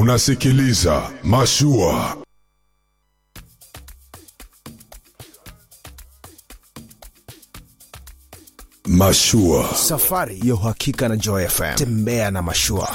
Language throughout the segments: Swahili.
Unasikiliza Mashua. Mashua. Safari ya uhakika na Joy FM. Tembea na mashua.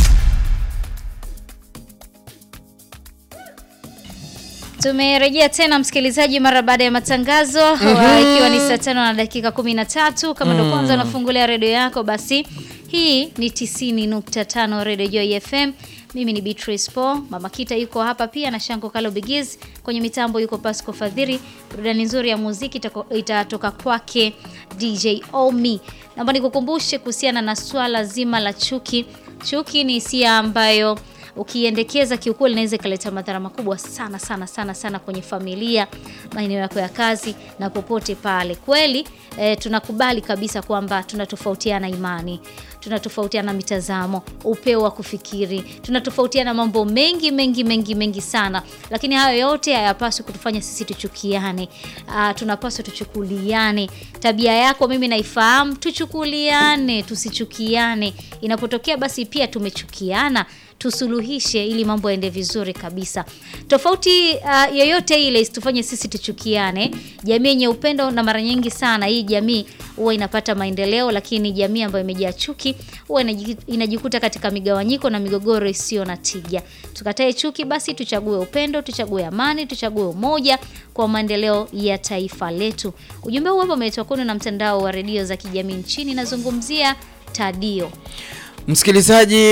Tumerejea tena msikilizaji, mara baada ya matangazo wa- ikiwa ni saa tano na dakika kumi na tatu. Kama ndo kwanza unafungulia redio yako, basi hii ni 90.5 Radio Joy FM. Mimi ni Beatrice Po, Mama Kita yuko hapa pia na Shanko Kalo Bigiz. Kwenye mitambo yuko Pasco Fadhiri. Burudani nzuri ya muziki itako- itatoka kwake DJ Omi. Naomba nikukumbushe kuhusiana na swala zima la chuki. Chuki ni hisia ambayo ukiendekeza kiukweli inaweza ikaleta madhara makubwa sana sana sana sana kwenye familia, maeneo yako ya kazi na popote pale. Kweli eh, tunakubali kabisa kwamba tunatofautiana imani, tunatofautiana mitazamo, upeo wa kufikiri, tunatofautiana mambo mengi mengi mengi mengi sana, lakini hayo yote hayapaswi kutufanya sisi tuchukiane. Ah, tunapaswa tuchukuliane. Tabia yako mimi naifahamu, tuchukuliane, tusichukiane. Inapotokea basi pia tumechukiana tusuluhishe ili mambo yaende vizuri kabisa. Tofauti uh, yoyote ile isitufanye sisi tuchukiane. Jamii yenye upendo, na mara nyingi sana hii jamii huwa inapata maendeleo, lakini jamii ambayo imejaa chuki huwa inaji- inajikuta katika migawanyiko na migogoro isiyo na tija. Tukatae chuki, basi tuchague upendo, tuchague amani, tuchague umoja kwa maendeleo ya taifa letu. Ujumbe huu hapa umeletwa kwenu na mtandao wa redio za kijamii nchini, nazungumzia Tadio. Msikilizaji